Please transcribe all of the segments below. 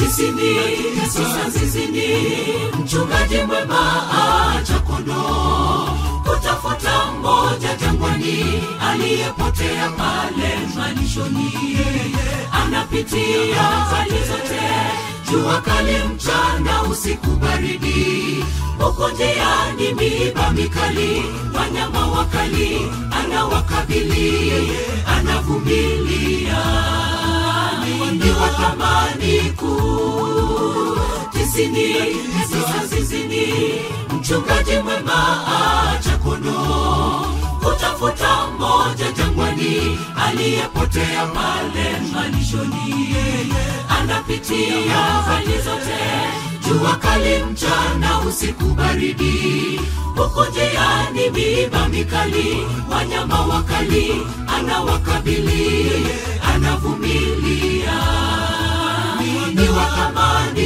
tisini tisa zizini mchungaji mwema acha kondoo kutafuta mmoja jangwani aliyepotea pale malishoni anapitia hali zote jua kali mchana usiku baridi huko njiani miiba mikali wanyama wakali anawakabili anavumilia ni wa thamani kuu tisini tisa zizini mchungaji mwema acha kondoo kutafuta mmoja jangwani aliyepotea pale malishoni anapitia hali zote jua kali mchana usiku baridi huko njiani miiba mikali wanyama wakali anawakabili anavumilia ni wa thamani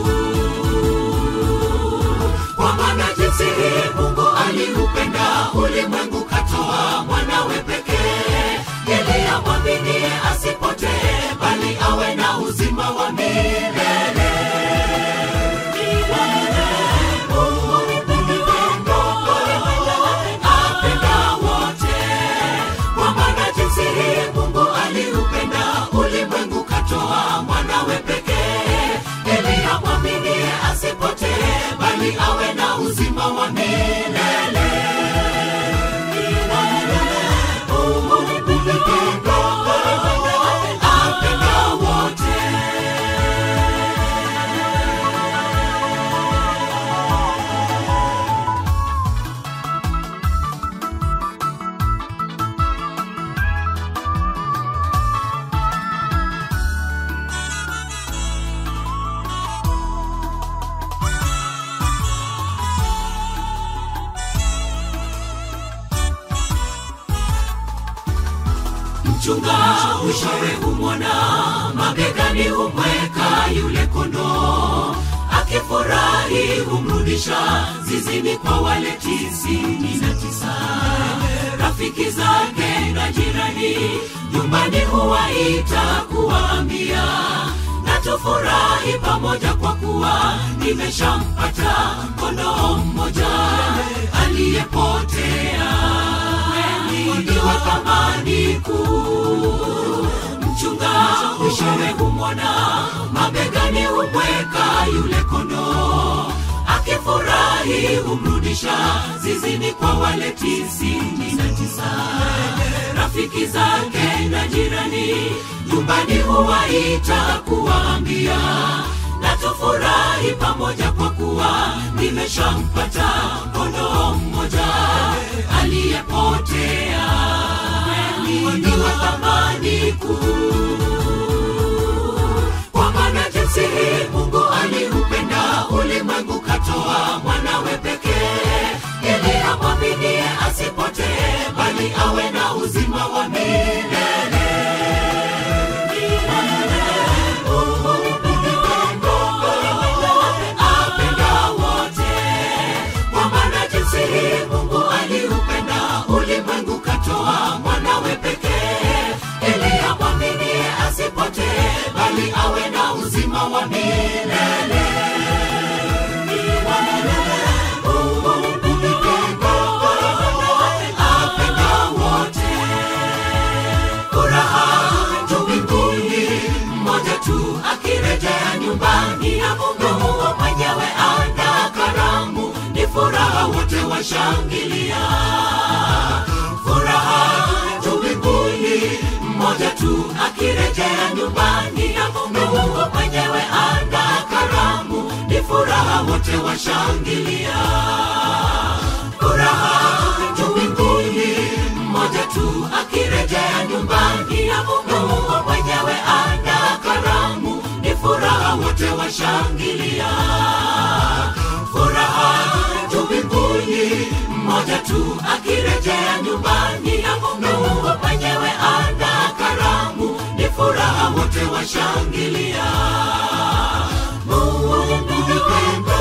kuu kwa maana jinsi hii mungu aliupenda ulimwengu katoa mwanawe pekee ili amwaminie asipotee bali awe na uzima wa milele apenda wote kwa maana jinsi hii mungu aliupenda ulimwengu katoa mwanawe pekee ili amwaminie asipotee bali awe na uzima wa milele apenda wote mchunga mwishowe humwona mabegani humweka yule kondoo akifurahi humrudisha zizini kwa wale tisini na tisa rafiki zake na jirani nyumbani huwaita kuwaambia na tufurahi pamoja kwa kuwa nimeshampata kondoo mmoja aliyepotea ni wa thamani kuu mchunga mwishowe humwona mabegani humweka yule kondoo akifurahi humrudisha zizini kwa wale tisini na tisa rafiki zake na jirani nyumbani huwaita kuwaambia na tufurahi pamoja kwa kuwa nimeshampata kondoo mmoja aliyepotea ni wa thamani kuu kwa maana jinsi hii mungu aliupenda ulimwengu katoa mwanawe pekee ili amwaminie asipotee bali awe na uzima wa milele apenda wote kwa maana jinsi hii mungu aliupenda ulimwengu katoa mwanawe pekee ili amwaminie asipotee bali awe na uzima wa milele apenda wote furaha juu mbinguni mmoja tu akirejea nyumbani na mungu mwenyewe anda karamu ni furaha wote washangilia furaha juu mbinguni mmoja tu akirejea nyumbani na mungu mwenyewe anda karamu ni furaha wote washangilia furaha juu mbinguni mmoja tu akirejea nyumbani na mungu mwenyewe anda karamu ni furaha wote washangilia furaha juu mbinguni mmoja tu akirejea nyumbani na mungu mwenyewe anda karamu ni furaha wote washangilia mungu ni pendo